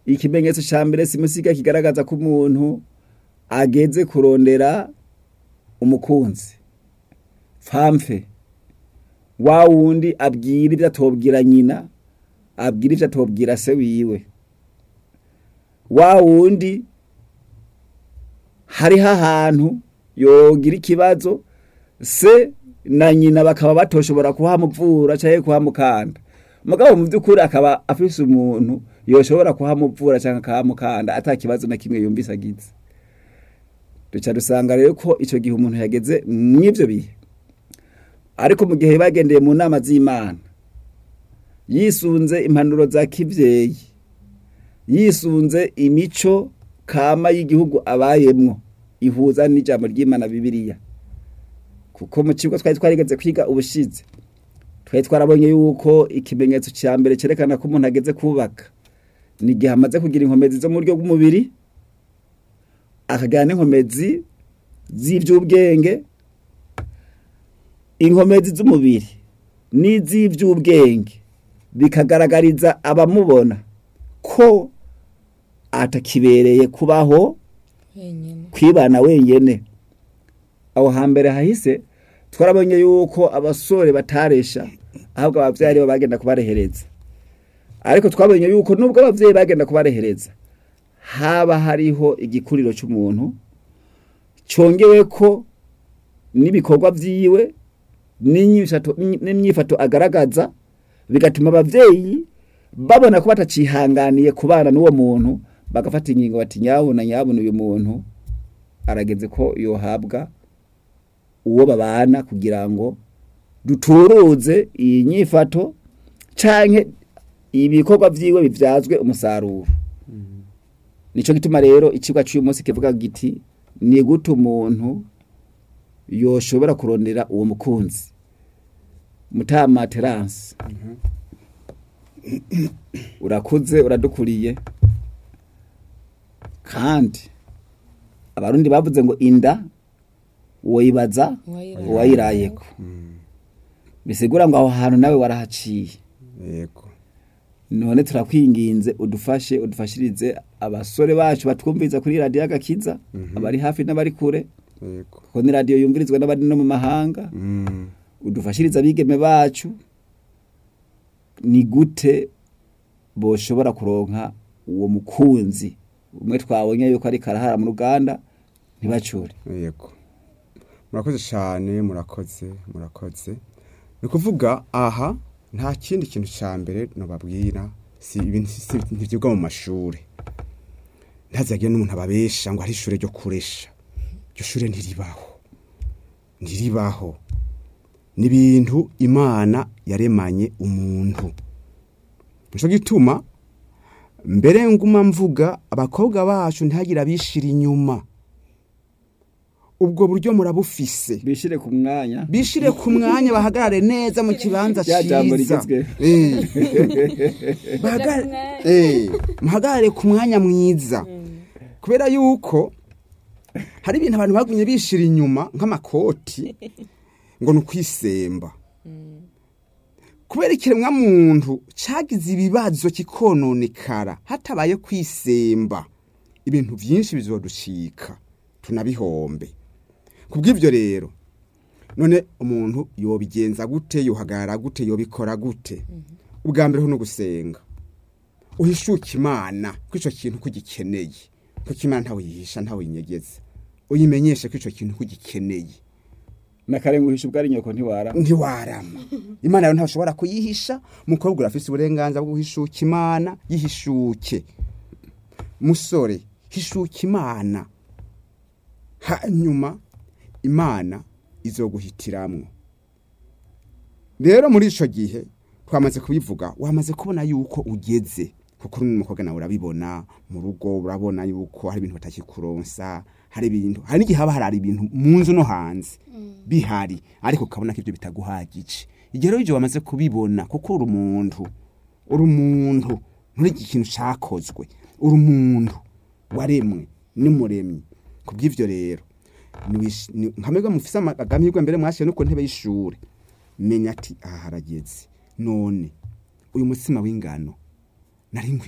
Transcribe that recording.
ikimenyetso ca mbere simusiga kigaragaza ko umuntu ageze kurondera umukunzi famfe wa wundi abwira ivyo atobwira nyina abwira ivyo atobwira se wiwe wa wundi hariho ahantu yogira ikibazo se na nyina bakaba batoshobora kuhamuvura canke kuhamukanda mugabo mu vy'ukuri akaba afise umuntu yoshobora kuhamuvura canke akahamukanda ata kibazo na kimwe yumvise agize duca dusanga rero ko ico gihe umuntu yageze mw'ivyo bihe ariko mu gihe bagendeye mu nama z'imana yisunze impanuro za kivyeyi yisunze imico kama y'igihugu abayemwo ihuza n'ijambo ry'imana bibiliya kuko mu kigo twari twarigeze kwiga ubushize twari twarabonye yuko ikimenyetso cya mbere cyerekana ko umuntu ageze kubaka ni igihe amaze kugira inkomezi zo mu buryo bw'umubiri akagira n'inkomezi z'iby'ubwenge inkomezi z'umubiri n'iz'iby'ubwenge bikagaragariza abamubona ko atakibereye kubaho wenyine kwibana wenyene aho hambere hahise twarabonye yuko abasore bataresha ahubwo abavyeyi aribo bagenda kubarehereza ariko twabonye yuko nubwo abavyeyi bagenda kubarehereza haba hariho igikuriro c'umuntu congeweko n'ibikorwa vyiwe n'inyifato n'imyifato agaragaza bigatuma abavyeyi babona ko batacihanganiye kubana n'uwo muntu bagafata ingingo bati nyabuna nyabuna uyu muntu arageze ko yohabwa uwo babana kugira ngo duturuze iyi nyifato canke ibikorwa vyiwe bivyazwe umusaruro nico gituma rero icigwa c'uyu munsi kivuga giti ni gute umuntu yoshobora kurondera uwo mukunzi mutama terance urakuze uradukuriye kandi abarundi bavuze ngo inda woyibaza Uwayiraye. uwayirayeko bisigura ngo aho hantu nawe warahaciye yego none turakwinginze udufashe udufashirize abasore bacu batwumviriza kuri radiyo agakiza abari hafi n'abari kure yego kuko ni radiyo yumvirizwa n'abari no mu mahanga Mm. udufashirize abigeme bacu ni gute boshobora kuronka uwo mukunzi umwe twabonye yuko ari karahara mu ruganda ntibacure yego murakoze cyane murakoze murakoze ni ukuvuga aha nta kindi kintu cya mbere nababwira si ibintu si- si- ntibyigwa mu mashuri ntazagire n'umuntu ababesha ngo hari ishuri ryo kuresha iryo shuri ntiribaho ntiribaho ni ibintu imana yaremanye umuntu nicyo gituma mbere nguma mvuga abakobwa bacu ntihagire abishira inyuma ubwo buryo murabufise bishire ku mwanya bishire ku mwanya bahagarare neza mu kibanza Rya jambo cyiza rigezweho. Eh. Bahagare- eh, muhagarare ku mwanya mwiza kubera yuko hari ibintu abantu bagumye bishira inyuma nk'amakoti ngo ni ukwisemba kubera ikiremwa muntu cagize ibibazo kikononekara hatabaye kwisemba ibintu byinshi bizoducika tunabihombe kubw'ivyo rero none umuntu yobigenza gute yohagarara gute yobikora gute ubwa mbere ho no gusenga uhishuke imana ko ico kintu kugikeneye kuko imana ntawe yihisha ntawe yinyegeza uyimenyeshe ko ico kintu kugikeneye nakare nguhisha ubwo ari nyoko ntiwara ntiwarama imana rero ntashobora kuyihisha umukobwa urafise uburenganzira bwo guhishuka imana yihishuke musore hishuka imana hanyuma imana izoguhitiramwo rero muri ico gihe twamaze kubivuga wamaze kubona yuko ugeze kuko uri n'umukobwa nawe urabibona mu rugo urabona yuko hari ibintu batakikuronsa hari ibintu hari n'igihe haba hari ibintu mu nzu no hanze bihari ariko ukabona ko ibyo bitaguhagije igihe rero ibyo wamaze kubibona kuko uri umuntu uri umuntu nturi ikintu cyakozwe uri umuntu waremwe n'umuremyi ku bw'ibyo rero niwish- ni- nkamwe mufise amahirwe mbere mwashiye no ku ntebe y'ishuri menya ati aha harageze none uyu mutsima w'ingano nari nkwiye